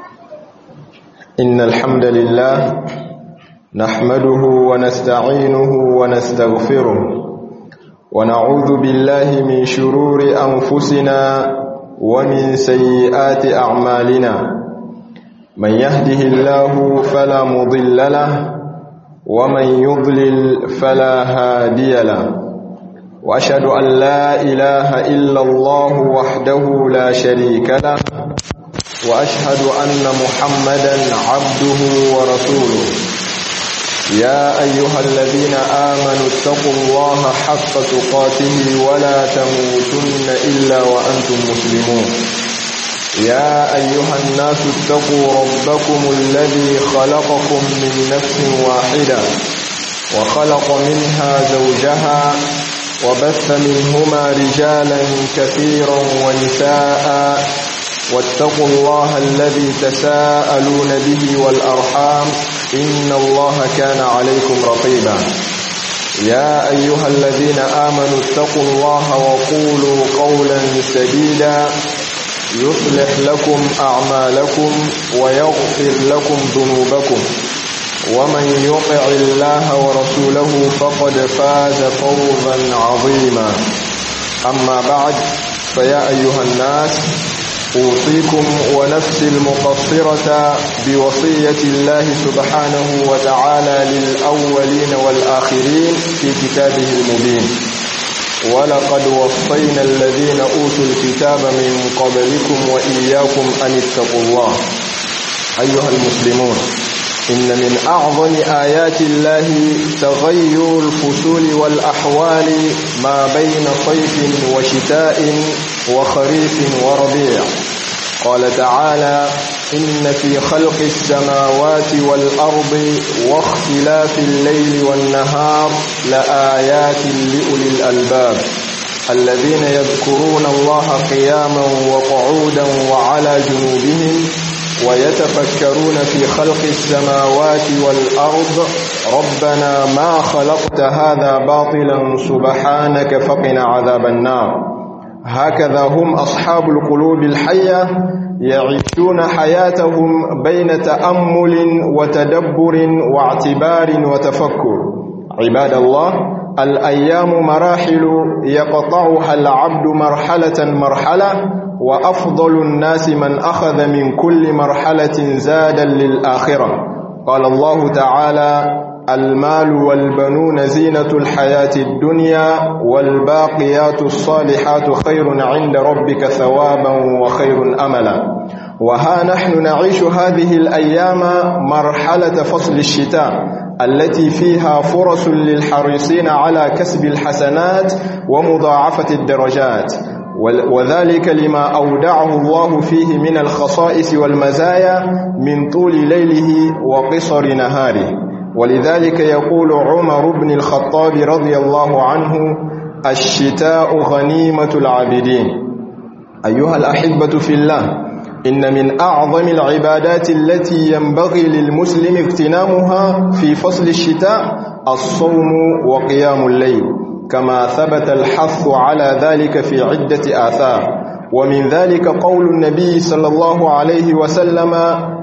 إن الحمد لله نحمده ونستعينه ونستغفره ونعوذ بالله من شرور أنفسنا ومن سيئات أعمالنا من يهده الله فلا مضل له ومن يضلل فلا هادي له وأشهد أن لا إله إلا الله وحده لا شريك له وأشهد أن محمدا عبده ورسوله يا أيها الذين آمنوا اتقوا الله حق تقاته ولا تموتن إلا وأنتم مسلمون يا أيها الناس اتقوا ربكم الذي خلقكم من نفس واحدة وخلق منها زوجها وبث منهما رجالا كثيرا ونساء واتقوا الله الذي تساءلون به والأرحام إن الله كان عليكم رقيبا يا أيها الذين آمنوا اتقوا الله وقولوا قولا سديدا يصلح لكم أعمالكم ويغفر لكم ذنوبكم ومن يطع الله ورسوله فقد فاز فوزا عظيما أما بعد فيا أيها الناس أوصيكم ونفسي المقصرة بوصية الله سبحانه وتعالى للأولين والآخرين في كتابه المبين ولقد وصينا الذين أوتوا الكتاب من قبلكم وإياكم أن اتقوا الله أيها المسلمون إن من أعظم آيات الله تغير الفصول والأحوال ما بين صيف وشتاء وخريف وربيع قال تعالى إن في خلق السماوات والأرض واختلاف الليل والنهار لآيات لأولي الألباب الذين يذكرون الله قياما وقعودا وعلى جنوبهم ويتفكرون في خلق السماوات والأرض ربنا ما خلقت هذا باطلا سبحانك فقنا عذاب النار هكذا هم أصحاب القلوب الحية يعيشون حياتهم بين تأمل وتدبر واعتبار وتفكر عباد الله الأيام مراحل يقطعها العبد مرحلة مرحلة وأفضل الناس من أخذ من كل مرحلة زادا للآخرة قال الله تعالى المال والبنون زينة الحياة الدنيا والباقيات الصالحات خير عند ربك ثوابا وخير أملا وها نحن نعيش هذه الأيام مرحلة فصل الشتاء التي فيها فرص للحريصين على كسب الحسنات ومضاعفة الدرجات وذلك لما أودعه الله فيه من الخصائص والمزايا من طول ليله وقصر نهاره ولذلك يقول عمر بن الخطاب رضي الله عنه الشتاء غنيمة العابدين أيها الأحبة في الله إن من أعظم العبادات التي ينبغي للمسلم اغتنامها في فصل الشتاء الصوم وقيام الليل كما ثبت الحث على ذلك في عدة آثار ومن ذلك قول النبي صلى الله عليه وسلم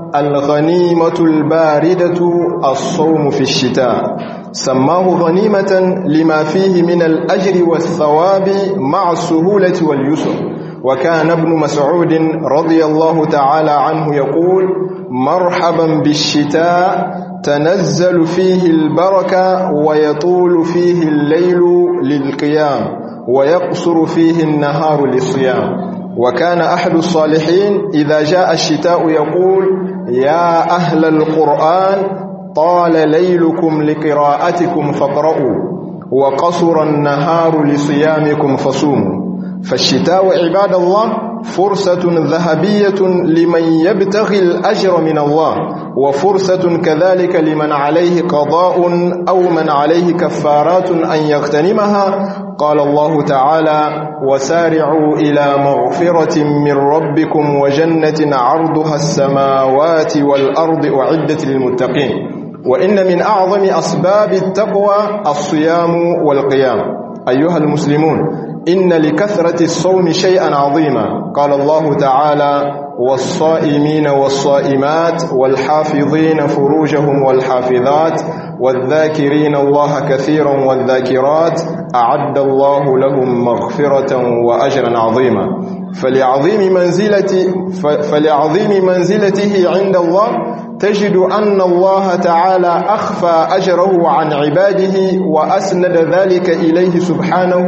الغنيمة الباردة الصوم في الشتاء سماه غنيمة لما فيه من الأجر والثواب مع السهولة واليسر وكان ابن مسعود رضي الله تعالى عنه يقول مرحبا بالشتاء تنزل فيه البركة ويطول فيه الليل للقيام ويقصر فيه النهار للصيام وكان أحد الصالحين إذا جاء الشتاء يقول يا أهل القرآن طال ليلكم لقراءتكم فاقرؤوا وقصر النهار لصيامكم فصوموا فالشتاء عباد الله فرصة ذهبية لمن يبتغي الأجر من الله وفرصة كذلك لمن عليه قضاء أو من عليه كفارات أن يغتنمها قال الله تعالى وسارعوا إلى مغفرة من ربكم وجنة عرضها السماوات والأرض أعدت للمتقين وإن من أعظم أسباب التقوى الصيام والقيام أيها المسلمون إن لكثرة الصوم شيئا عظيما قال الله تعالى والصائمين والصائمات والحافظين فروجهم والحافظات والذاكرين الله كثيرا والذاكرات أعد الله لهم مغفرة وأجرا عظيما فلعظيم منزلة فلعظيم منزلته عند الله تجد أن الله تعالى أخفى أجره عن عباده وأسند ذلك إليه سبحانه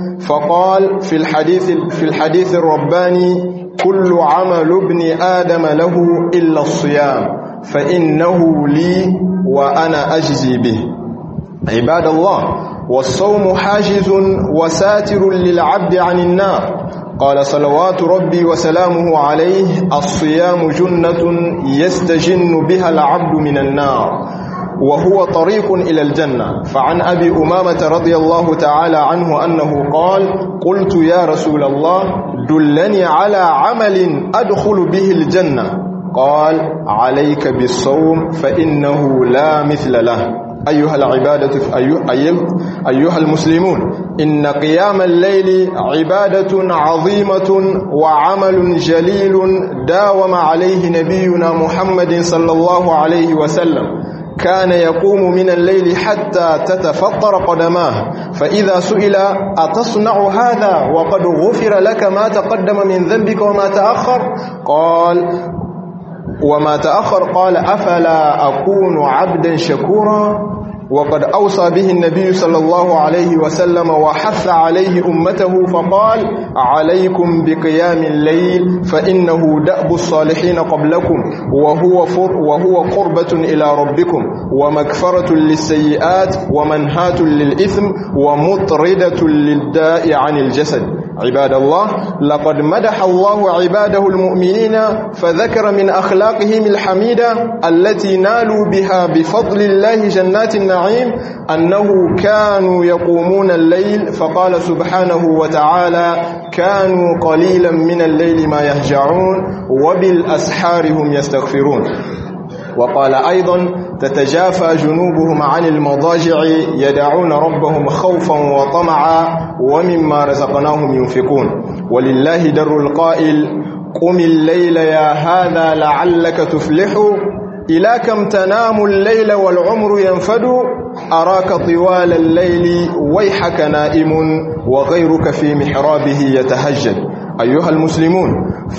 فقال في الحديث في الحديث الرباني كل عمل ابن آدم له إلا الصيام فإنه لي وأنا أجزي به عباد الله والصوم حاجز وساتر للعبد عن النار قال صلوات ربي وسلامه عليه الصيام جنة يستجن بها العبد من النار وهو طريق إلى الجنة فعن أبي أمامة رضي الله تعالى عنه أنه قال قلت يا رسول الله دلني على عمل أدخل به الجنة قال عليك بالصوم فإنه لا مثل له أيها العبادة أيها المسلمون إن قيام الليل عبادة عظيمة وعمل جليل داوم عليه نبينا محمد صلى الله عليه وسلم كان يقوم من الليل حتى تتفطر قدماه فإذا سئل أتصنع هذا وقد غفر لك ما تقدم من ذنبك وما تأخر قال وما تأخر قال أفلا أكون عبدا شكورا وقد أوصى به النبي صلى الله عليه وسلم وحث عليه أمته فقال عليكم بقيام الليل فإنه دأب الصالحين قبلكم وهو, فر وهو قربة إلى ربكم ومكفرة للسيئات ومنهاة للإثم ومطردة للداء عن الجسد عباد الله لقد مدح الله عباده المؤمنين فذكر من أخلاقهم الحميدة التي نالوا بها بفضل الله جنات النعيم أنه كانوا يقومون الليل فقال سبحانه وتعالى كانوا قليلا من الليل ما يهجعون وبالأسحار هم يستغفرون وقال أيضا تتجافى جنوبهم عن المضاجع يدعون ربهم خوفا وطمعا ومما رزقناهم ينفقون ولله در القائل قم الليل يا هذا لعلك تفلح إلى كم تنام الليل والعمر ينفد أراك طوال الليل ويحك نائم وغيرك في محرابه يتهجد أيها المسلمون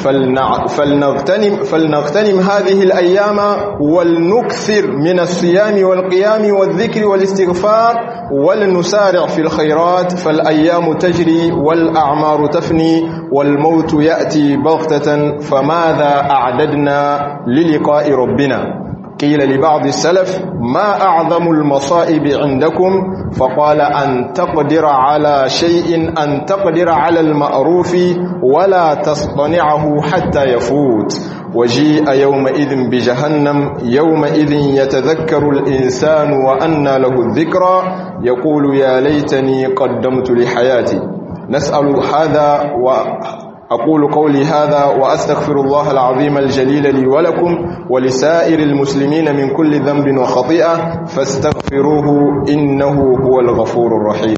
فلنغتنم, فلنغتنم هذه الأيام ولنكثر من الصيام والقيام والذكر والاستغفار ولنسارع في الخيرات فالأيام تجري والأعمار تفني والموت يأتي بغتة فماذا أعددنا للقاء ربنا قيل لبعض السلف ما أعظم المصائب عندكم فقال أن تقدر على شيء أن تقدر على المأروف ولا تصطنعه حتى يفوت وجيء يومئذ بجهنم يومئذ يتذكر الإنسان وأنى له الذكرى يقول يا ليتني قدمت لحياتي نسأل هذا و أقول قولي هذا وأستغفر الله العظيم الجليل لي ولكم ولسائر المسلمين من كل ذنب وخطيئة فاستغفروه إنه هو الغفور الرحيم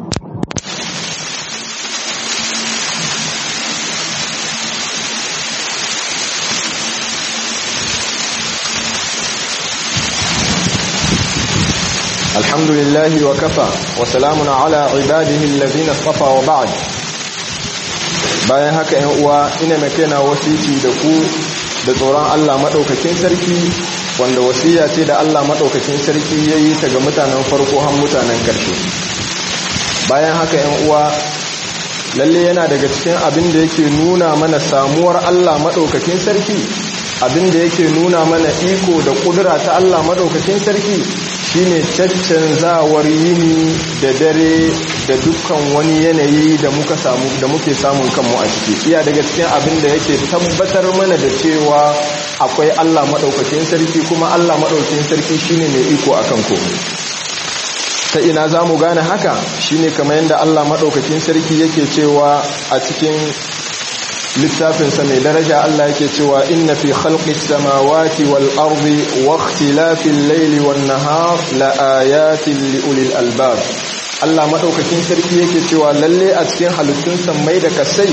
الحمد لله وكفى وسلام على عباده الذين اصطفى وبعد bayan haka yan uwa ina mai kaina wasiki da ku da tsoron Allah madaukakin sarki wanda wasiya ce da Allah madaukakin sarki yayi ta ga mutanen farko har mutanen karshe bayan haka yan uwa lalle yana daga cikin abin da yake nuna mana samuwar Allah madaukakin sarki abin da yake nuna mana iko da kudura ta Allah madaukakin sarki shine caccanzawar yini da dare da dukkan wani yanayi da muka samu da muke samun kanmu a ciki iya daga cikin abin da yake tabbatar mana da cewa akwai Allah madaukakin sarki kuma Allah madaukakin sarki shine mai iko akan komai ta ina zamu gane haka shine kamar yadda Allah madaukakin sarki yake cewa a cikin littafinsa mai daraja Allah yake cewa inna fi khalqis samawati wal ardi wa ikhtilafil layli wan nahar la ayatin li ulil albab Allah madaukakin sarki yake cewa lalle a cikin halittun sammai da kasai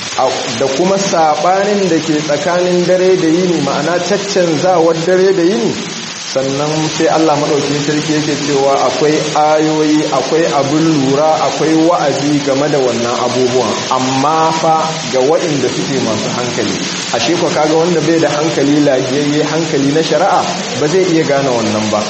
da kuma sabanin da ke tsakanin dare da yini ma'ana caccanzawar dare da yini sannan sai Allah maɗaukin sarki yake cewa akwai ayoyi akwai abin lura akwai wa'azi game da wannan abubuwan amma fa ga waɗanda suke masu hankali ashe ko kaga wanda bai da hankali lafiyayye hankali na shari'a ba zai iya gane wannan ba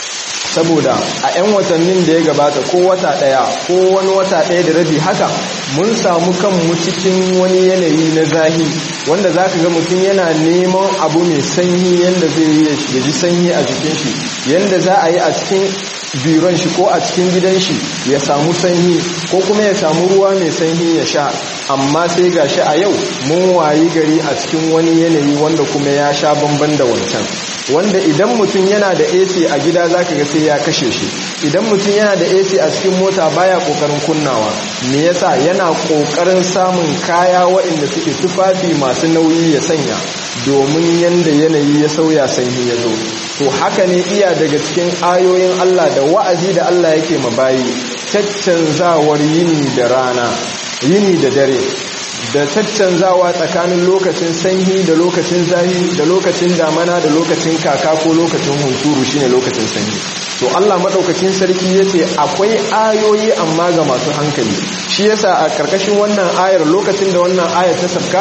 saboda a 'yan watannin da ya gabata ko wata ɗaya ko wani wata ɗaya da rabi haka mun samu kanmu cikin wani yanayi na zahi wanda za ka ga mutum yana neman abu mai sanyi yadda zai yi ya ji sanyi a jikin shi yadda za a yi a cikin biron shi ko a cikin gidan shi ya samu sanyi ko kuma ya samu ruwa mai sanyi ya sha amma sai ga shi a yau mun wayi gari a cikin wani yanayi wanda kuma ya sha bamban da wancan wanda idan mutum yana da AC a gida zaka ga sai ya kashe shi idan mutum yana da AC a cikin mota baya kokarin kunnawa me yasa yana kokarin samun kaya waɗanda suke tufafi masu nauyi ya sanya domin yanda yanayi ya sauya sanyi ya zo to haka ne iya daga cikin ayoyin Allah da wa'azi da Allah yake mabayi caccanzawar yini da rana yini da dare da caccanzawa tsakanin lokacin sanyi da lokacin zahi da lokacin damana da lokacin kaka ko lokacin hunturu shine lokacin sanyi to Allah madaukakin sarki yace akwai ayoyi amma ga masu hankali shi yasa a karkashin wannan ayar lokacin da wannan ayar ta sabka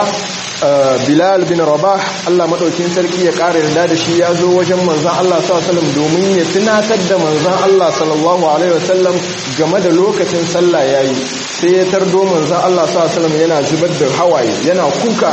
Bilal bin Rabah Allah madaukakin sarki ya ƙara yarda da shi ya zo wajen manzon Allah sallallahu alaihi wasallam domin ya tunatar da manzon Allah sallallahu alaihi wasallam game da lokacin sallah yayi sai ya tardo manzon Allah sallallahu alaihi wasallam yana zubar da hawaye yana kuka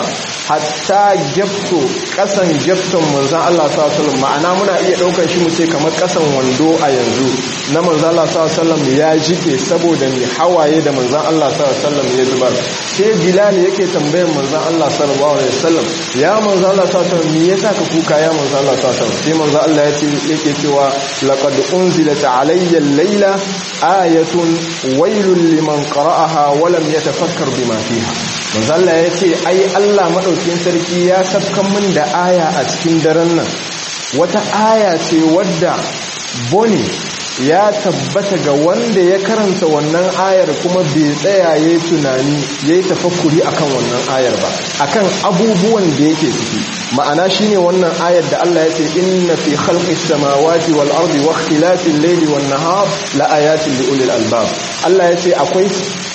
hatta gyafto kasan gyafton manzan Allah sallallahu ma'ana muna iya daukar shi mu ce kamar kasan wando a yanzu na manzan Allah sallallahu ya jike saboda mai hawaye da manzan Allah sallallahu ya zubar sai Bilal yake tambayar manzan Allah sallallahu alaihi wasallam ya manzan Allah sallallahu me yasa ka kuka ya manzan Allah sallallahu sai manzan Allah yace yake cewa laqad unzilat alayya al-layla ayatun wailul liman qara'aha wa lam yatafakkar bima fiha manzan Allah yace ai Allah maɗaukin sarki ya safkan min da aya a cikin daren nan wata aya ce wadda boni ya tabbata ga wanda ya karanta wannan ayar kuma bai tsaya ya yi tunani ya yi tafakkuri akan wannan ayar ba akan abubuwan da yake ciki ma'ana shine wannan ayar da Allah ya ce inna fi khalqis samawati wal ardi wa ikhtilafil layli wan nahar la ayatin li ulil albab Allah ya ce akwai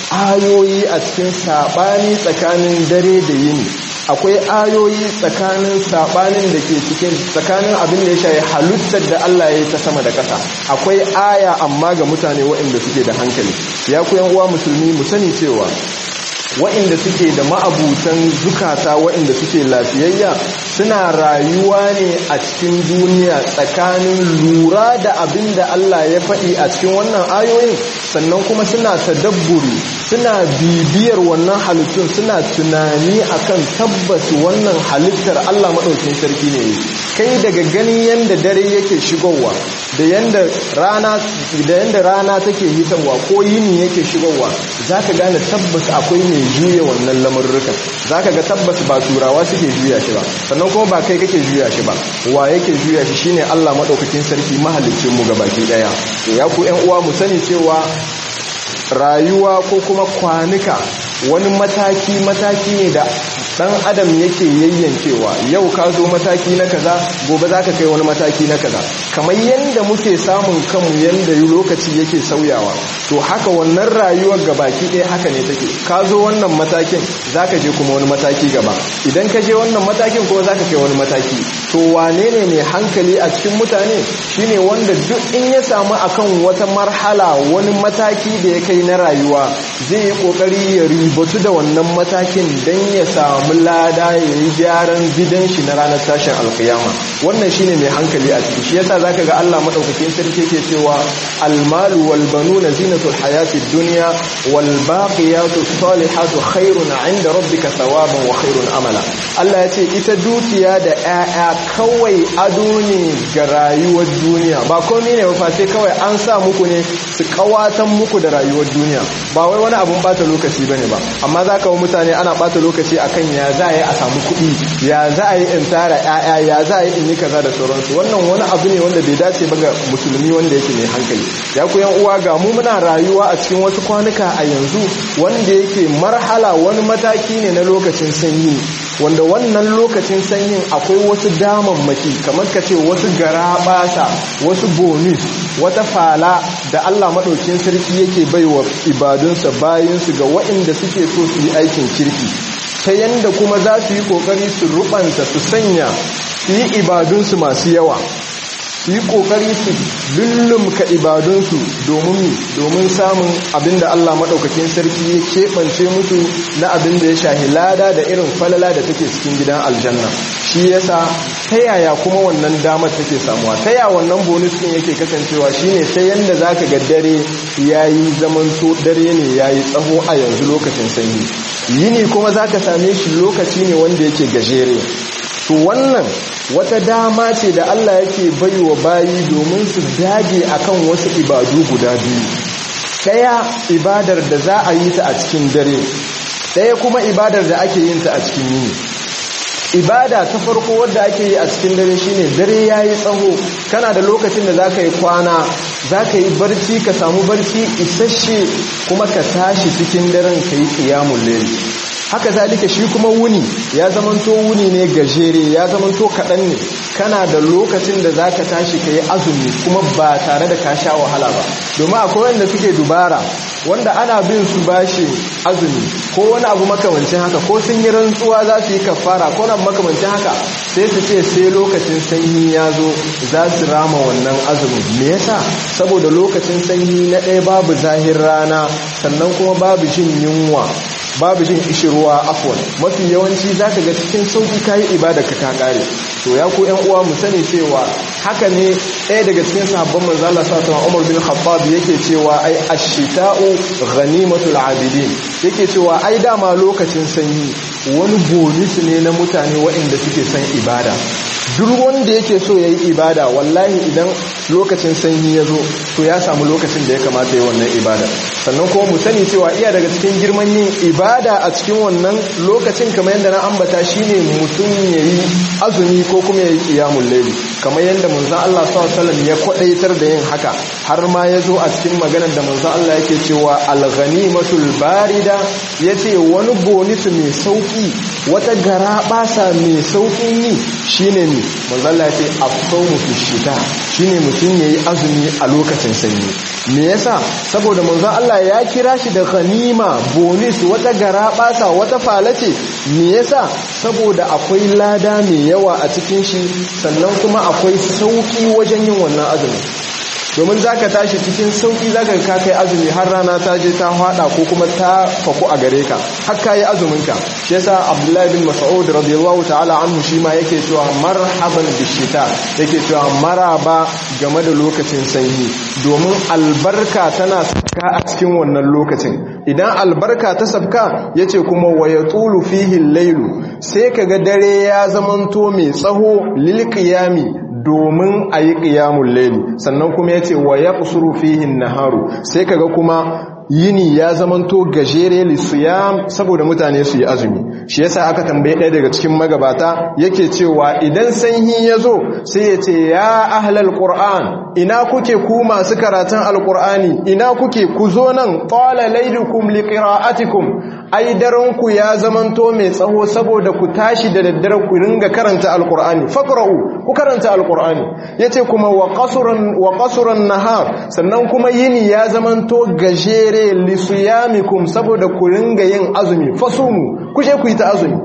ayoyi a cikin sabani tsakanin dare da yini akwai ayoyi tsakanin sabanin da ke cikin tsakanin abin da ya shayi halittar da Allah ya yi ta sama da ƙasa akwai aya amma ga mutane waɗanda suke da hankali ya ku uwa musulmi mu sani cewa waɗanda suke da ma'abutan zukata waɗanda suke lafiyayya suna rayuwa ne a cikin duniya tsakanin lura da abin da Allah ya faɗi a cikin wannan ayoyin sannan kuma suna tadabburi suna bibiyar wannan halittun suna tunani akan tabbas wannan halittar Allah maɗaukin sarki ne kai daga ganin yadda dare yake shigowa da yadda rana da yadda rana take hitarwa ko yini yake shigowa zaka gane tabbas akwai mai juya wannan lamurrukan zaka ga tabbas ba turawa suke juya shi ba sannan kuma ba kai kake juya shi ba wa yake juya shi shine Allah maɗaukakin sarki mahalicin mu gabaki daya ya ku ƴan uwa mu sani cewa rayuwa ko kuma kwanuka wani mataki-mataki ne da dan adam yake yayyankewa yau ka zo mataki na kaza gobe za ka kai wani mataki na kaza kamar yadda muke samun kanmu yadda lokaci yake sauyawa to haka wannan rayuwar gabaki ɗaya haka ne take ka zo wannan matakin za ka je kuma wani mataki gaba idan ka je wannan matakin kuma za ka kai wani mataki to wane ne mai hankali a cikin mutane shine wanda duk in ya samu akan wata marhala wani mataki da ya kai na rayuwa zai yi kokari ya ribatu da wannan matakin don ya samu lada ya yi gyaran gidan shi na ranar tashin alkiyama wannan shine mai hankali a ciki shi yasa zaka ga Allah madaukakin sarki ke cewa almalu wal banuna zinatul hayatid dunya wal baqiyatu salihatu khairun 'inda rabbika thawaban wa khairun amala Allah ya ce ita dukiya da 'ya'ya kawai ado ne ga rayuwar duniya ba komai ne ba sai kawai an sa muku ne su kawatan muku da rayuwar duniya ba wai wani abun bata lokaci bane ba amma zaka wa mutane ana bata lokaci akan akan ya za a yi a samu kuɗi ya za a yi in tara ƴaƴa ya za a yi in yi kaza da sauransu wannan wani abu ne wanda bai dace ba ga musulmi wanda yake mai hankali ya ku yan uwa ga mu muna rayuwa a cikin wasu kwanuka a yanzu wanda yake marhala wani mataki ne na lokacin sanyi wanda wannan lokacin sanyin akwai wasu damammaki kamar ka ce wasu garabasa wasu bonus wata fala da Allah maɗaukin sarki yake baiwa ibadunsa bayansu ga waɗanda suke so su yi aikin kirki ta yanda kuma za su yi ƙoƙari su rubanta su sanya su yi ibadunsu masu yawa su yi ƙoƙari su lullumka ibadunsu domin domin samun abinda Allah maɗaukakin sarki ya keɓance musu na abinda ya shahi lada da irin falala da take cikin gidan aljanna shi yasa ta yaya kuma wannan damar take samuwa ta yaya wannan bonus ɗin yake kasancewa shine ta yanda zaka ga dare yayi zamanto dare ne yayi tsaho a yanzu lokacin sanyi yini kuma zaka same shi lokaci ne wanda yake gajere to wannan wata dama ce da Allah yake baiwa bayi domin su dage akan wasu ibadu guda biyu daya ibadar da za a yi ta a cikin dare daya kuma ibadar da ake yin ta a cikin yini ibada ta farko wadda ake yi a cikin dare shine dare yayi tsaho kana da lokacin da zaka yi kwana zaka yi barci ka samu barci isasshe kuma ka tashi cikin daren kai qiyamul layl haka zalika shi kuma wuni ya zamanto wuni ne gajere ya zamanto kaɗan ne kana da lokacin da za ka tashi ka yi azumi kuma ba tare da ka sha wahala ba domin akwai wanda suke dubara wanda ana bin su bashi azumi ko wani abu makamancin haka ko sun yi rantsuwa za su yi kafara ko na makamancin haka sai su ce sai lokacin sanyi ya zo za su rama wannan azumin me yasa saboda lokacin sanyi na ɗaya babu zahir rana sannan kuma babu jin yunwa babu jin ishirwa afwan mafi yawanci zaka ga cikin sauki kayi ibada ka ta kare to ya ku ƴan uwa mu sani cewa haka ne ɗaya daga cikin sahabban manzo Allah sallallahu alaihi Umar bin Khattab yake cewa ai ash-shita'u ghanimatul abidin yake cewa ai dama lokacin sanyi wani bonus ne na mutane waɗanda suke son ibada duk wanda yake so yayi ibada wallahi idan lokacin sanyi ya zo to ya samu lokacin da ya kamata yi wannan ibada sannan kuma mu sani cewa iya daga cikin girman yin ibada a cikin wannan lokacin kamar yadda na ambata shine mutum yayi azumi ko kuma yayi qiyamul layli kamar yadda manzon Allah sallallahu alaihi ya kwadaitar da yin haka har ma ya zo a cikin maganar da manzon Allah yake cewa al-ghanimatul barida yace wani bonisu mai sauki wata gara basa mai saukin yi shine ne manzon Allah yace as-sawmu fi shita shine mutum yayi azumi a lokacin sanyi me yasa saboda manzon Allah ya kira shi da ghanima bonus wata gara basa wata falace me yasa saboda akwai lada mai yawa a cikin shi sannan kuma akwai sauki wajen yin wannan azumi domin zaka tashi cikin sauki zaka ka kai azumi har rana ta je ta hada ko kuma ta faku a gare ka har kai azumin ka shi yasa Abdullahi bin Mas'ud radiyallahu ta'ala anhu shi ma yake cewa marhaban bishita yake cewa maraba game da lokacin sanyi domin albarka tana saka a cikin wannan lokacin idan albarka ta sabka yace kuma waya tulu fihi lailu sai kaga dare ya zamanto mai tsaho lil qiyami domin a yi ƙiyamun laili sannan kuma ya ce wa ya ƙusuru fihin naharu sai kaga kuma yini ya zamanto gajere lissuyam saboda mutane su yi azumi shi yasa aka tambaye ɗaya daga cikin magabata yake cewa idan sanyi ya zo sai ya ce ya ahlal qur'an ina kuke ku masu karatun alqur'ani ina kuke ku zo nan qala laylukum liqira'atikum ai daranku ya zamanto mai tsaho saboda ku tashi da daddare ku ringa karanta alqur'ani faqra'u ku karanta alqur'ani yace kuma wa qasran wa qasran nahar sannan kuma yini ya zamanto gajere lisuyamikum saboda ku ringa yin azumi fasumu ku je ku yi ta azumi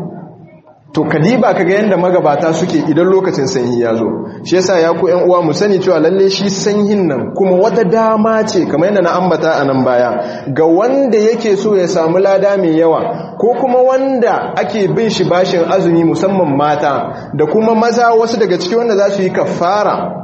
to kadiba kaga yanda magabata suke idan lokacin sanyi ya zo shi yasa ya ku ƴan uwa mu sani cewa lalle shi sanyin nan kuma wata dama ce kamar yadda na ambata a nan baya ga wanda yake so ya samu lada mai yawa ko kuma wanda ake bin shi bashin azumi musamman mata da kuma maza wasu daga ciki wanda za su yi kafara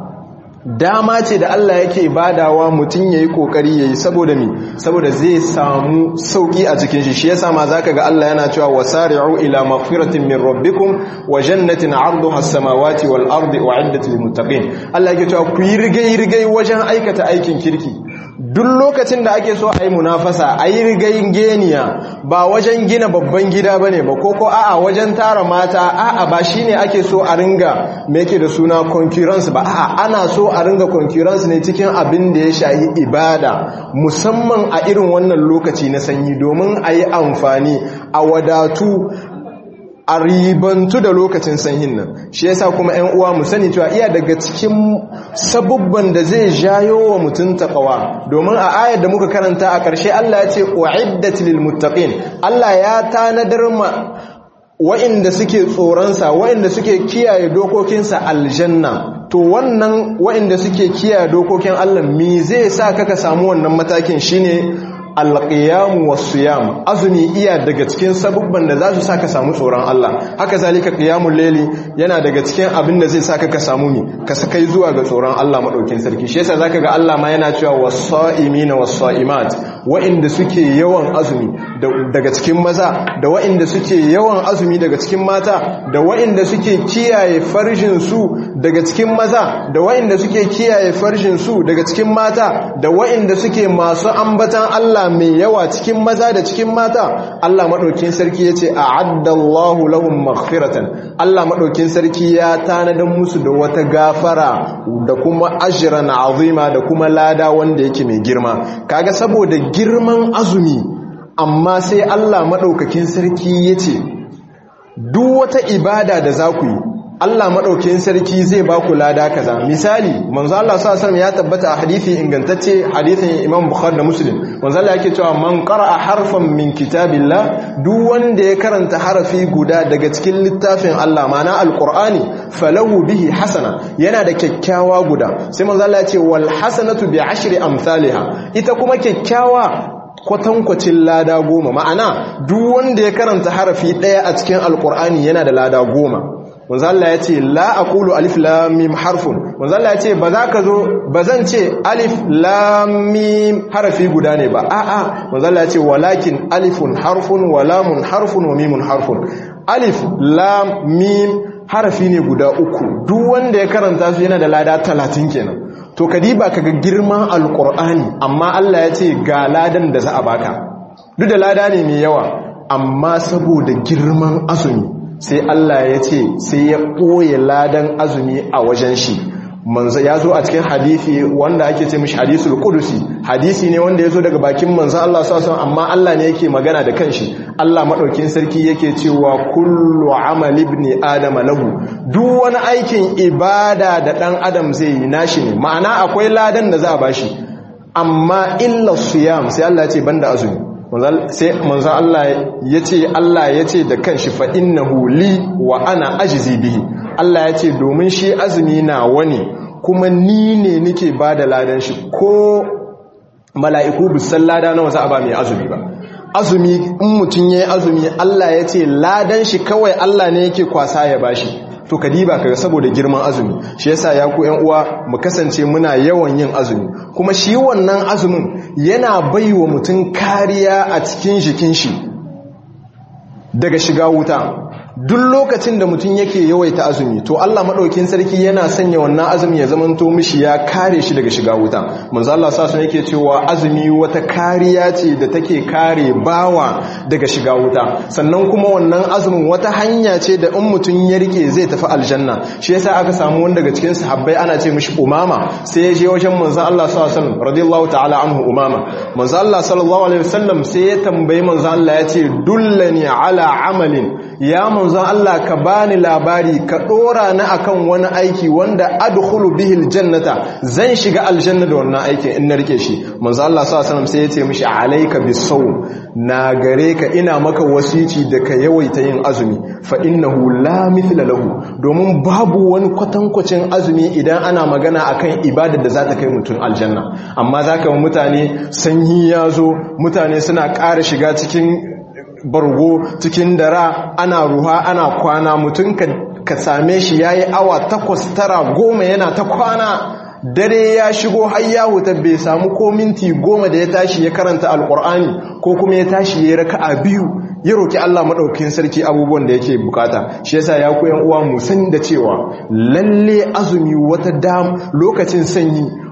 dama ce da Allah yake badawa mutum yayi kokari yayi saboda mi saboda zai samu sauki a cikin shi shi yasa ma zaka ga Allah yana cewa wasari'u ila maghfiratin min rabbikum wa jannatin 'arduha as-samawati wal ardi u'iddat lil muttaqin Allah yake cewa ku yi rigai rigai wajen aikata aikin kirki duk lokacin da ake so a yi munafasa a yi rigayin geniya ba wajen gina babban gida ba ne ba ko ko a'a wajen tara mata a'a ba shi ne ake so a ringa me yake da suna concurrence ba a'a ana so a ringa concurrence ne cikin abin da ya shayi ibada musamman a irin wannan lokaci na sanyi domin a yi amfani a wadatu a ribantu da lokacin sanyin nan shi yasa kuma 'yan uwa mu sani cewa iya daga cikin sabubban da zai jayo wa mutum taqwa domin a ayar da muka karanta a ƙarshe Allah ya ce uiddat lil muttaqin Allah ya tanadar ma wa'inda suke tsoronsa wa'inda suke kiyaye dokokinsa aljanna to wannan wa'inda suke kiyaye dokokin Allah me zai sa kaka samu wannan matakin shine alƙiyamu wasu yam azumi iya daga cikin sabubban da za su sa ka samu tsoron Allah haka zalika ƙiyamun leli yana daga cikin abin da zai sa ka samu mi ka sakai zuwa ga tsoron Allah maɗaukin sarki shi yasa zaka ga Allah ma yana cewa wasa'imina wasaimat wa'inda suke yawan azumi daga cikin maza da wa'inda suke yawan azumi daga cikin mata da wa'inda suke kiyaye farjin su daga cikin maza da wa'inda suke kiyaye farjin su daga cikin mata da wa'inda suke masu ambatan Allah mai yawa cikin maza da cikin mata Allah maɗaukin sarki ya ce a addallahu lahum maghfiratan Allah maɗaukin sarki ya tanadan musu da wata gafara da kuma ajran azima da kuma lada wanda yake mai girma kaga saboda girman azumi amma sai Allah maɗaukakin sarki ya ce duk wata ibada da za ku yi Allah maɗaukin sarki zai ba ku lada kaza misali manzo Allah sallallahu ya tabbata a hadisi ingantacce hadisin Imam Bukhari da Muslim manzo Allah yake cewa man qara'a harfan min kitabillah duk wanda ya karanta harafi guda daga cikin littafin Allah ma'ana alqur'ani falahu bihi hasana yana da kyakkyawa guda sai manzo Allah ya ce wal hasanatu bi ashri amsalha ita kuma kyakkyawa kwatankwacin lada goma ma'ana duk wanda ya karanta harafi ɗaya a cikin alkur'ani yana da lada goma wanzalla ya ce la aqulu alif lam mim harfun wanzalla ya ce ba za ka zo ba zan ce alif lam mim harafi guda ne ba a'a wanzalla ya ce walakin alifun harfun wa lamun harfun wa mimun harfun alif lam mim harafi ne guda uku duk wanda ya karanta su yana da lada talatin kenan to kadiba kaga girman alkur'ani amma Allah ya ce ga ladan da za a baka duk da lada ne mai yawa amma saboda girman azumi sai Allah ya ce sai ya ɓoye ladan azumi a wajen shi manzo ya zo a cikin hadisi wanda ake ce mishi hadisul qudusi hadisi ne wanda ya zo daga bakin manzo Allah sallallahu amma Allah ne yake magana da kanshi Allah madaukin sarki yake cewa kullu amali ibn adam lahu duk wani aikin ibada da dan adam zai yi nashi ne ma'ana akwai ladan da za a bashi amma illa siyam sai Allah ya ce banda azumi sai manzan Allah ya ce Allah ya ce da kanshi fa innahu li wa ana ajizi bihi Allah ya ce domin shi azumi na wani kuma ni ne nike ba da ladan shi ko mala'iku bisan lada na wasu ba mai azumi ba azumi in mutum ya yi azumi Allah ya ce ladan shi kawai Allah ne yake kwasa ya bashi to kadiba kaga saboda girman azumi shi yasa ya ku ƴan uwa mu kasance muna yawan yin azumi kuma shi wannan azumin yana baiwa mutum kariya a cikin jikin shi daga shiga wuta duk lokacin da mutum yake yawaita azumi to Allah madaukin sarki yana sanya wannan azumi ya zamanto mishi ya kare shi daga shiga wuta manzo Allah sa sun yake cewa azumi wata kariya ce da take kare bawa daga shiga wuta sannan kuma wannan azumin wata hanya ce da in mutum ya rike zai tafi aljanna shi yasa aka samu wanda daga cikin sahabbai ana ce mishi umama sai ya je wajen manzo Allah sallallahu alaihi wasallam radiyallahu ta'ala anhu umama manzo Allah sallallahu alaihi wasallam sai ya tambayi manzo Allah ya ce dullani ala amalin ya manzon Allah ka bani labari ka dora na akan wani aiki wanda adkhulu bihi aljannata zan shiga aljanna da wannan aikin in na rike shi manzon Allah sallallahu alaihi wasallam sai ya ce mishi alayka bisawm na gare ka ina maka wasici da ka yawaita yin azumi fa innahu la mithla lahu domin babu wani kwatankwacin azumi idan ana magana akan ibadar da za ta kai mutum aljanna amma zaka mutane sanyi ya zo mutane suna ƙara shiga cikin bargo cikin dara ana ruha ana kwana mutum ka same shi ya yi awa takwas tara goma yana ta kwana dare ya shigo har ya wuta bai samu ko minti goma da ya tashi ya karanta alkur'ani ko kuma ya tashi ya raka a biyu ya roki Allah maɗaukin sarki abubuwan da yake bukata shi yasa ya koyan uwa mu san da cewa lalle azumi wata dam lokacin sanyi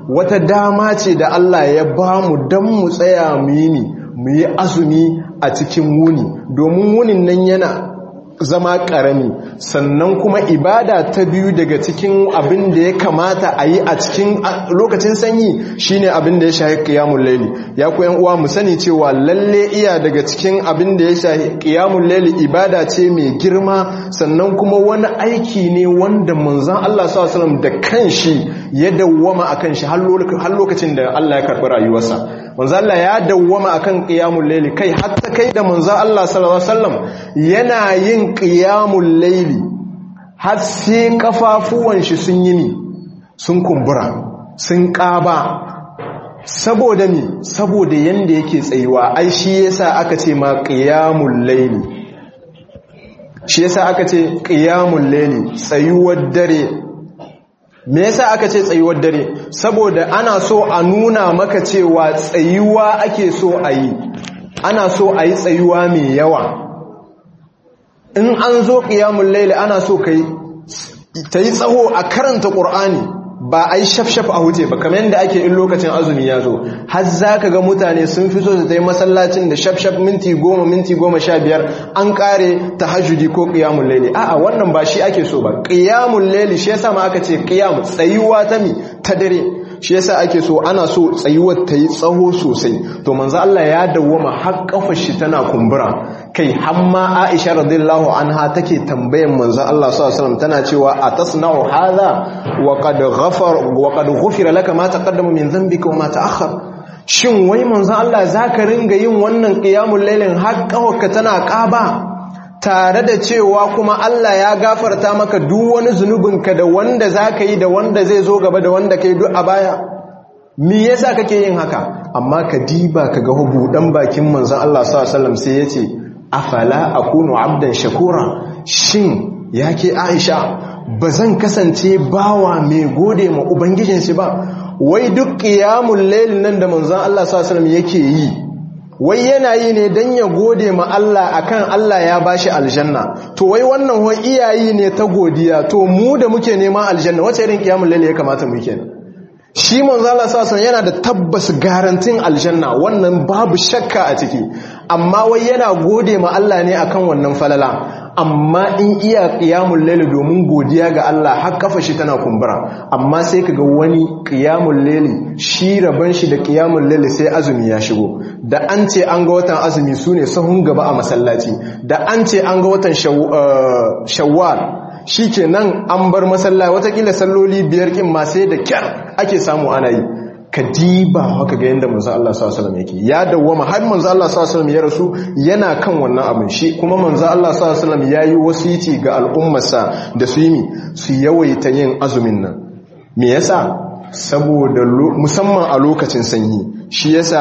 wata dama ce da Allah ya ba mu don mu tsaya mu yi mu yi azumi a cikin wuni domin wunin nan yana zama ƙarami sannan kuma ibada ta biyu daga cikin abin da ya kamata a yi a cikin lokacin sanyi shine abin da ya shahi ƙiyamun laili ya ku uwa mu sani cewa lalle iya daga cikin abin da ya shahi ƙiyamun laili ibada ce mai girma sannan kuma wani aiki ne wanda manzan Allah s.a.w. da kanshi ya dawwama a kanshi har lokacin da Allah ya karɓi rayuwarsa manzan Allah ya dawwama akan ƙiyamun laili kai hatta kai da manzan Allah s.a.w. yana yin ƙiyamun laili har sai kafafuwan shi sun yi mi sun kumbura sun ƙaba saboda mi saboda yanda yake tsayuwa ai shi yasa aka ce ma ƙiyamun laili shi yasa aka ce ƙiyamun laili tsayuwar dare me yasa aka ce tsayuwar dare saboda ana so a nuna maka cewa tsayuwa ake so a yi ana so a yi tsayuwa mai yawa in an zo ƙiyamun laili ana so kai ta yi tsaho a karanta ƙur'ani ba a yi shafshaf a huce ba kamar yadda ake in lokacin azumi ya zo har za ka ga mutane sun fi so su ta yi masallacin da shafshaf minti goma minti goma sha biyar an ƙare ta hajjudi ko ƙiyamun laili a'a wannan ba shi ake so ba ƙiyamun laili shi yasa ma aka ce ƙiyamun tsayuwa ta mi ta dare shi yasa ake so ana so tsayuwar ta yi tsaho sosai to manzo Allah ya dawwama har kafar shi tana kumbura kai hamma Aisha radhiyallahu anha take tambayan manzo Allah sallallahu alaihi wasallam tana cewa atasna'u hadha wa qad ghafar wa qad ghufira laka ma taqaddama min dhanbika wa ma ta'akhkhar shin wai manzo Allah zaka ringa yin wannan qiyamul lailin har kafarka tana ƙaba tare da cewa kuma Allah ya gafarta maka duk wani zunubinka da wanda za ka yi da wanda zai zo gaba da wanda ka yi duk a baya me yasa kake yin haka amma ka diba ka ga buɗan bakin manzon Allah sallallahu sai ya ce afala akunu abdan shakura shin yake Aisha ba zan kasance bawa mai gode ma ubangijin shi ba wai duk qiyamul layl nan da manzon Allah sallallahu yake yi wai yana yi ne don ya gode ma Allah akan Allah ya bashi aljanna to wai wannan wai iyayi ne ta godiya to mu da muke neman aljanna wace irin kiyamul laili ya kamata mu kenan shi manzo Allah sallallahu yana da tabbas garantin aljanna wannan babu shakka a ciki amma wai yana gode ma Allah ne akan wannan falala amma in iya qiyamul layl domin godiya ga Allah har kafa shi tana kumbura amma sai kaga wani qiyamul layl shi raban shi da qiyamul layl sai azumi ya shigo da an ce an ga watan azumi sune sahun gaba a masallaci da an ce an ga watan shawwal shikenan an bar masallaci watakila salloli biyar kin ma sai da kyar ake samu ana yi ka diba haka ga yadda manzo Allah sallallahu alaihi yake ya dawwama har manzo Allah sallallahu alaihi ya rasu yana kan wannan abin shi kuma manzo Allah sallallahu alaihi yayi wasiti ga al'ummarsa da su yi su yawaita yin azumin nan me yasa saboda musamman a lokacin sanyi shi yasa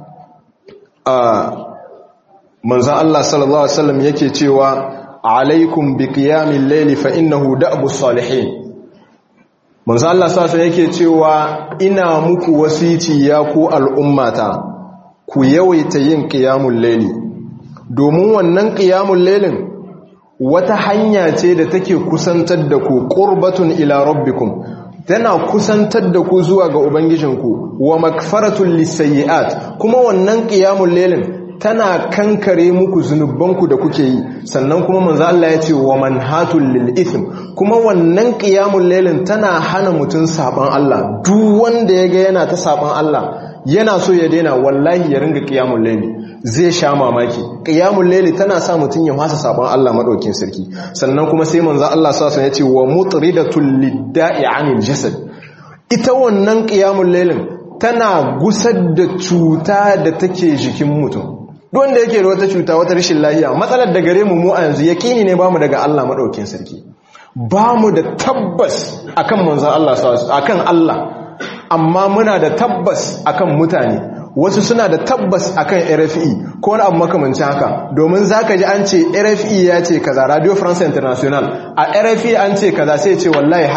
a manzo Allah sallallahu alaihi wasallam yake cewa alaikum bi qiyamil layli fa innahu da'bus salihin manzo Allah sasa yake cewa ina muku wasiti ya ku al'ummata ku yawaita yin qiyamul layli domin wannan qiyamul laylin wata hanya ce da take kusantar da ku qurbatun ila rabbikum tana kusantar da ku zuwa ga ubangijinku wa makfaratul lisayiat kuma wannan qiyamul laylin tana kankare muku zunubanku da kuke yi sannan kuma manzo Allah ya ce wa manhatul lil ithm kuma wannan qiyamul lailin tana hana mutun saban Allah duk wanda yaga yana ta saban Allah yana so ya daina wallahi ya ringa qiyamul laili zai sha mamaki qiyamul laili tana sa mutun ya fasa saban Allah madaukin sarki sannan kuma sai manzo Allah sallallahu alaihi ya ce wa mutridatul lidda'i anil jasad ita wannan qiyamul lailin tana gusar da cuta da take jikin mutum wanda yake da wata cuta wata rashin lahiya matsalar da gare mu mu a yanzu yakini ne bamu daga Allah madaukakin sarki bamu da tabbas akan manzon Allah akan Allah amma muna da tabbas akan mutane wasu suna da tabbas akan RFI ko wani abu makamancin haka domin zaka ji an ce RFI ya ce kaza Radio France International a RFI an ce kaza sai ce wallahi haka ne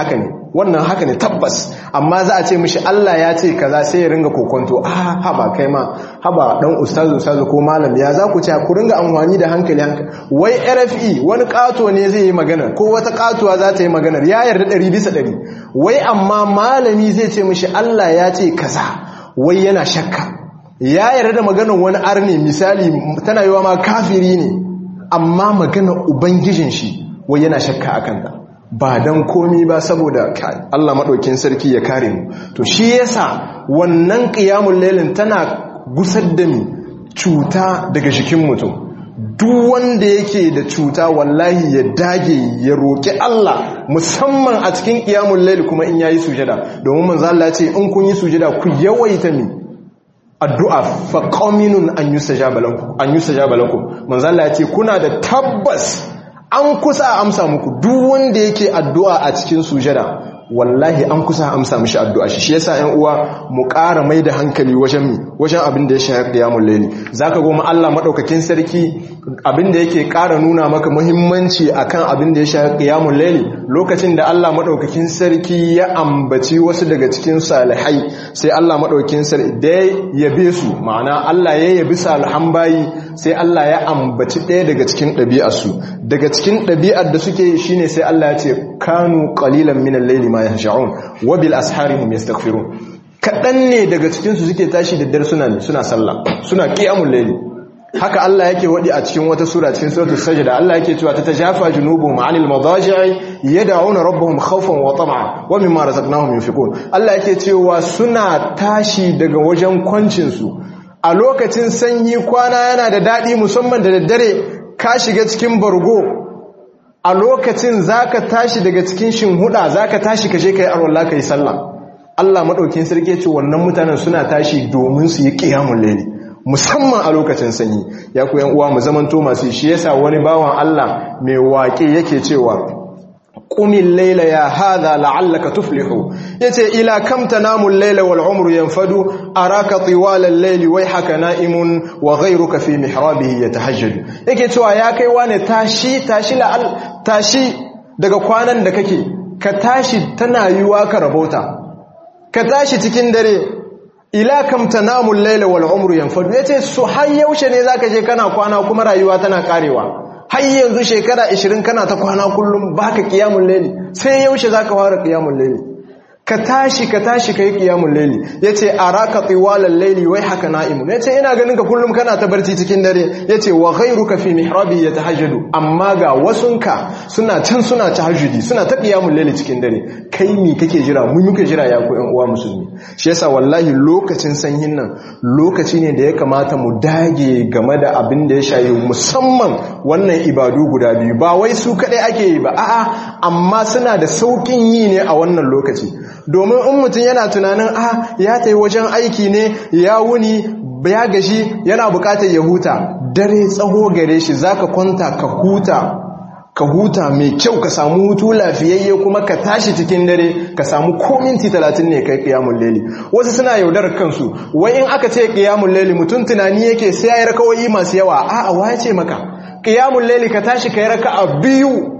wannan haka ne tabbas amma za a ce mishi Allah ya ce kaza sai ya ringa kokonto ah haba kai ma haba dan ustazu ustazu ko malam ya za ku ce ku ringa amfani da hankali hankali wai RFE wani kato ne zai yi magana ko wata katuwa za ta yi magana ya yarda ɗari bisa ɗari wai amma malami zai ce mishi Allah ya ce kaza wai yana shakka ya yarda da maganar wani arni misali tana yiwa ma kafiri ne amma maganar ubangijin shi wai yana shakka akan ta ba don komi ba saboda Allah maɗaukin sarki ya kare mu to shi yasa wannan ƙiyamun lailin tana gusar da mi cuta daga jikin mutum duk wanda yake da cuta wallahi ya dage ya roƙi Allah musamman a cikin ƙiyamun laili kuma in yayi sujada domin manzo Allah ce in kun yi sujada ku yawaita mi addu'a fa qaminun an yusajaba lakum an yusajaba lakum manzo Allah ya ce kuna da tabbas an kusa a amsa muku duk wanda yake addu'a a cikin sujada wallahi an kusa a amsa mishi addu'a shi shi yasa 'yan uwa mu ƙara mai da hankali wajen mi wajen abin da ya shahar qiyamul layli zaka goma Allah madaukakin sarki abin da yake ƙara nuna maka muhimmanci akan abin da ya shahar qiyamul layli lokacin da Allah madaukakin sarki ya ambaci wasu daga cikin salihai sai Allah madaukakin sarki da yabe su ma'ana Allah ya yabi salihan bayi sai Allah ya ambaci ɗaya daga cikin ɗabi'arsu daga cikin ɗabi'ar da suke shine sai Allah ya ce kanu qalilan minal layli ma yahsha'un wa bil ashari hum yastaghfirun kadan ne daga cikin su suke tashi da dare suna suna sallah suna qiyamul layli haka Allah yake wadi a cikin wata sura cikin suratul sajda Allah yake cewa ta tajafa junubuhum 'anil madaji'i yad'una rabbahum khawfan wa tam'a wa mimma razaqnahum yunfiqun Allah yake cewa suna tashi daga wajen kwancin su a lokacin sanyi kwana yana da dadi musamman da daddare ka shiga cikin bargo a lokacin zaka tashi daga cikin shinhuda zaka tashi ka je kai arwalla kai sallah Allah madaukin sarki ce wannan mutanen suna tashi domin su yi qiyamul layli musamman a lokacin sanyi ya ku yan uwa mu zamanto masu shi yasa wani bawan Allah mai waƙe yake cewa qumil layla ya hadha la'allaka tuflihu yace ila kam tanamu al-layla wal umru yanfadu araka tiwala al-layli wayhaka na'imun wa ghayruka fi mihrabihi yatahajjadu yake cewa ya kai wane tashi tashi la'al tashi daga kwanan da kake ka tashi tana yiwa ka rabota ka tashi cikin dare ila kam tanamu al-layla wal umru yanfadu yace su har yaushe ne zaka je kana kwana kuma rayuwa tana karewa har yanzu shekara 20 kana ta kwana kullum baka qiyamul layli sai yaushe zaka fara qiyamul layli ka tashi ka tashi kai qiyamul layli yace araka tiwalal layli wai haka na'imun yace ina ganin ka kullum kana ta barci cikin dare yace wa ghayruka fi mihrabi yatahajjadu amma ga wasunka suna can suna tahajjudi suna ta qiyamul layli cikin dare kai mi kake jira mu muke jira ya ku ƴan uwa musulmi shi yasa wallahi lokacin sanyin nan lokaci ne da ya kamata mu dage game da abin da ya shayi musamman wannan ibadu guda biyu ba wai su kadai ake yi ba a'a amma suna da saukin yi ne a wannan lokaci domin in mutum yana tunanin a ya ta yi wajen aiki ne ya wuni ya gashi yana bukatar ya huta dare tsaho gare shi za ka kwanta ka huta ka huta mai kyau ka samu hutu lafiyayye kuma ka tashi cikin dare ka samu ko minti talatin ne kai kiyamun leli wasu suna yaudar kansu wai in aka ce kiyamun leli mutum tunani yake sai ya yi rakawai masu yawa a'a wa ya ce maka kiyamun leli ka tashi ka yi raka'a biyu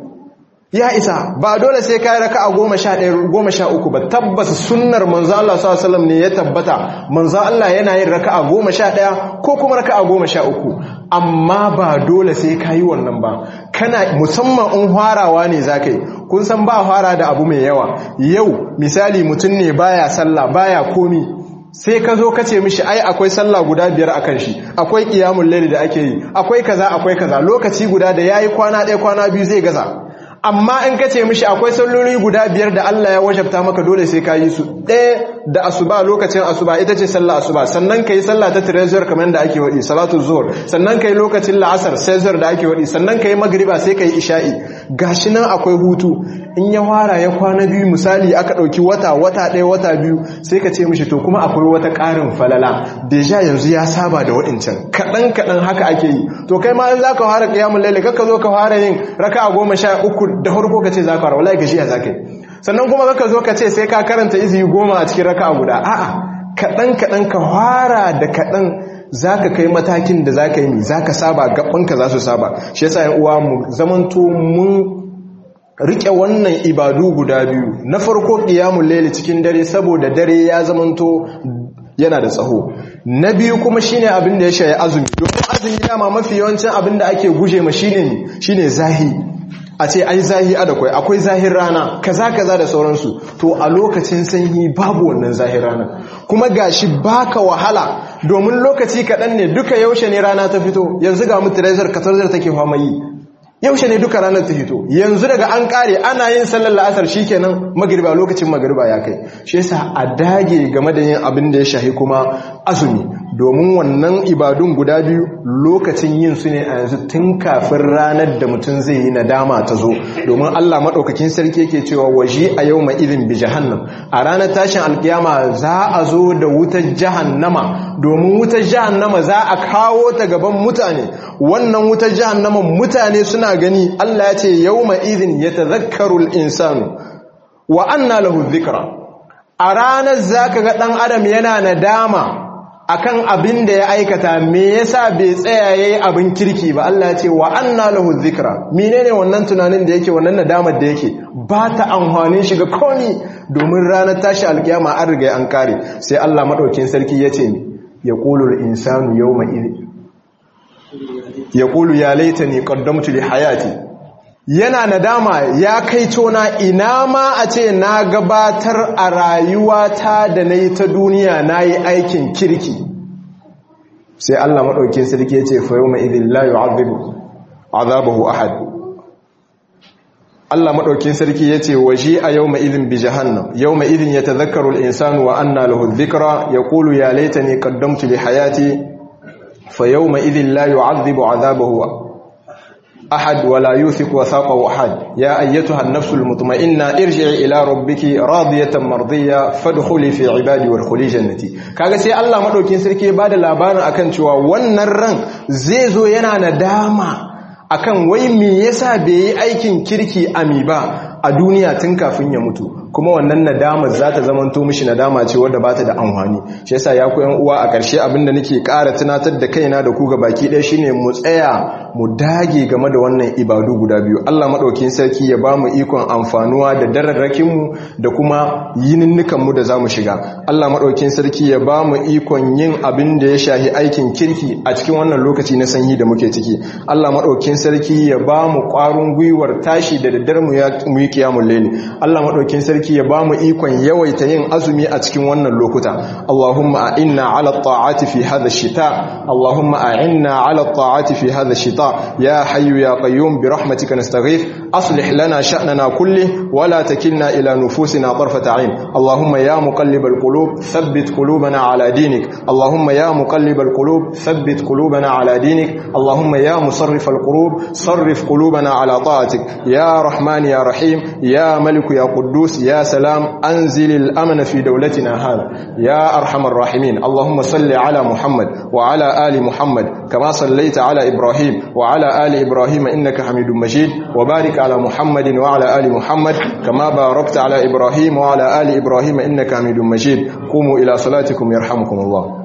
ya isa ba dole sai kai raka'a goma sha ɗaya goma sha uku ba tabbas sunnar manzo Allah sallallahu alaihi wasallam ne ya tabbata manzo Allah yana yin raka'a goma sha ɗaya ko kuma raka'a goma sha uku amma ba dole sai kayi wannan ba kana musamman in harawa ne zakai kun san ba fara da abu mai yawa yau misali mutum ne baya sallah baya komi sai ka zo ka ce mishi ai akwai sallah guda biyar akan shi akwai qiyamul layli da ake yi akwai kaza akwai kaza lokaci guda da yayi kwana ɗaya kwana biyu zai gaza amma in ka ce mishi akwai salloli guda biyar da Allah ya wajabta maka dole sai ka yi su ɗaya da asuba lokacin asuba ita ce sallah asuba sannan ka yi sallah ta tirezor kamar da ake waɗi salatu zuhur sannan ka yi lokacin la'asar sezor da ake waɗi sannan ka yi magriba sai ka yi isha'i gashi nan akwai hutu in ya fara ya kwana biyu misali aka ɗauki wata wata ɗaya wata biyu sai ka ce mishi to kuma akwai wata ƙarin falala deja yanzu ya saba da waɗancan kaɗan kaɗan haka ake yi to kai ma in za ka fara ƙiyamun lalle ka zo ka fara yin raka'a goma sha uku da farko ka ce za ka fara wallahi gashi ya za ka yi sannan kuma ka zo ka ce sai ka karanta izini goma a cikin raka'a guda a'a kaɗan kaɗan ka fara da kaɗan za ka kai matakin da za ka yi mi za ka saba gabanka za su saba shi yasa yan uwa mu zamanto mun rike wannan ibadu guda biyu na farko qiyamul layli cikin dare saboda dare ya zamanto yana da tsaho na biyu kuma shine abin da ya shaye azumi domin azumi dama mafi yawancin abin da ake guje ma shine shine zahi a ce ai zahi a da kwai akwai zahir rana kaza kaza da sauransu to a lokacin sanyi babu wannan zahir rana kuma gashi baka wahala domin lokaci kaɗan ne duka yaushe ne rana ta fito yanzu ga mu tirazar kasarzar take fama yi yaushe ne duka ranar ta fito yanzu daga an kare ana yin sallar la'asar shikenan magriba lokacin magriba ya kai shi yasa a dage game da yin abin da ya shahi kuma azumi domin wannan ibadun guda biyu lokacin yin su ne a yanzu tun kafin ranar da mutum zai yi nadama ta zo domin Allah maɗaukakin sarki yake cewa waje a yau ma idin bi jahannam a ranar tashin alkiyama za a zo da wutar jahannama domin wutar jahannama za a kawo ta gaban mutane wannan wutar jahannama mutane suna gani Allah ya ce yau ma idin ya tazakkarul insanu wa anna lahu dhikra a ranar zaka ga ɗan adam yana nadama akan abin da ya aikata me yasa bai tsaya yayi abin kirki ba Allah ya ce wa anna lahu dhikra menene wannan tunanin da yake wannan nadamar da yake ba ta amfanin shi ga komi domin ranar tashi alkiyama an riga an kare sai Allah madaukin sarki yace ni yaqulu al-insanu yawma idh yaqulu ya laitani qaddamtu li hayati yana nadama ya kai tona ina ma a ce na gabatar a rayuwata da na yi ta duniya na yi aikin kirki sai Allah maɗaukin sarki ya ce fayo mai idin layu azabahu ahad Allah maɗaukin sarki ya ce waje a yau mai idin bi jahannam yau mai idin ya tazakkarul insanu wa anna lahu dhikra ya kulu ya laita ne kaddamtu li hayati fa yau mai idin layu azabahu أحد ولا يوثق وثاقه أحد يا أيتها النفس المطمئنة ارجعي إلى ربك راضية مرضية فادخلي في عبادي وادخلي جنتي kaga sai Allah madaukin sarki ya bada labarin akan cewa wannan ran zai zo yana nadama akan wai me yasa bai yi aikin kirki ami ba a duniya tun kafin ya mutu kuma wannan nadamar za ta zamanto mishi nadama ce wadda ba ta da amfani shi yasa ya ku yan uwa a ƙarshe abinda nake ƙara tunatar da kaina da ku ga baki ɗaya shine mu tsaya mu dage game da wannan ibadu guda biyu Allah maɗaukin sarki ya ba mu ikon amfanuwa da dararrakin mu da kuma yininnikan mu da zamu shiga Allah maɗaukin sarki ya ba mu ikon yin abin da ya shahi aikin kirki a cikin wannan lokaci na sanyi da muke ciki Allah maɗaukin sarki ya ba mu ƙwarin gwiwar tashi da daddare mu yi kiyamun laili Allah maɗaukin sarki ya ba mu ikon yawaita yin azumi a cikin wannan lokuta Allahumma a'inna ala ta'ati fi hadha shita Allahumma a'inna ala ta'ati fi hadha shita ya hayyu ya qayyum bi rahmatika nastaghith aslih lana sha'nana kulli wa la takilna ila nufusina tarfata 'ain Allahumma ya muqallibal qulub thabbit qulubana ala dinik Allahumma ya muqallibal qulub thabbit qulubana ala dinik Allahumma ya musarrifal qulub sarrif qulubana ala ta'atik ya rahman ya rahim ya malik ya quddus ya سلام أنزل الأمن في دولتنا هذا يا أرحم الراحمين اللهم صل على محمد وعلى آل محمد كما صليت على إبراهيم وعلى آل إبراهيم إنك حميد مجيد وبارك على محمد وعلى آل محمد كما باركت على إبراهيم وعلى آل إبراهيم إنك حميد مجيد قوموا إلى صلاتكم يرحمكم الله